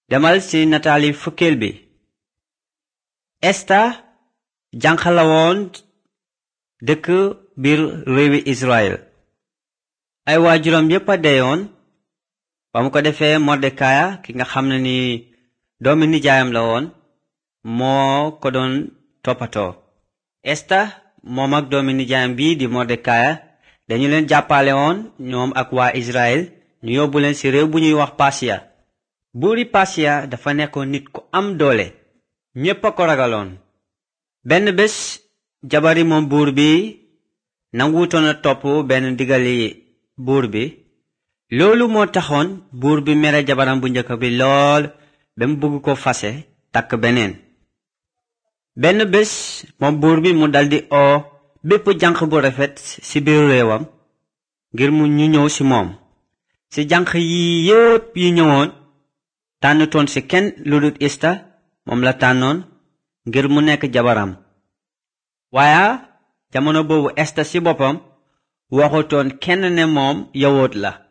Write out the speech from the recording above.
demal ci nataali fukkeel bi esta jànq la woon dëkk biir réewi israel ay waajuram yépp a deyoon ba mu ko defee mordekaya ki nga xam ne ni doomi nijaayam la woon moo ko doon toppatoo esta moom ak doomi nijaayam bii di mordekaya dañu leen jàppale woon ñoom ak waa israel ñu yóbbu leen ci réew bu ñuy wax pasiya buuri pasiya dafa nekkoon nit ku am doole ñépp a ko ragaloon benn bés jabari moom buur bi nanguutoon a topp benn ndigali buur bi loolu moo taxoon buur bi mere jabaram bu njëkk bi lool ba mu bëgg ko fase takk beneen benn bés moom buur bi mu daldi oo bépp janq bu rafet ci biir réewam ngir mu ñu ñëw ci moom ci janq yi yépp yi ñëwoon tànnutoon ci kenn lu dul ista moom la tànnoon ngir mu nekk jabaram waaye jamono boobu esta ci boppam waxutoon kenn ne moom yawóot la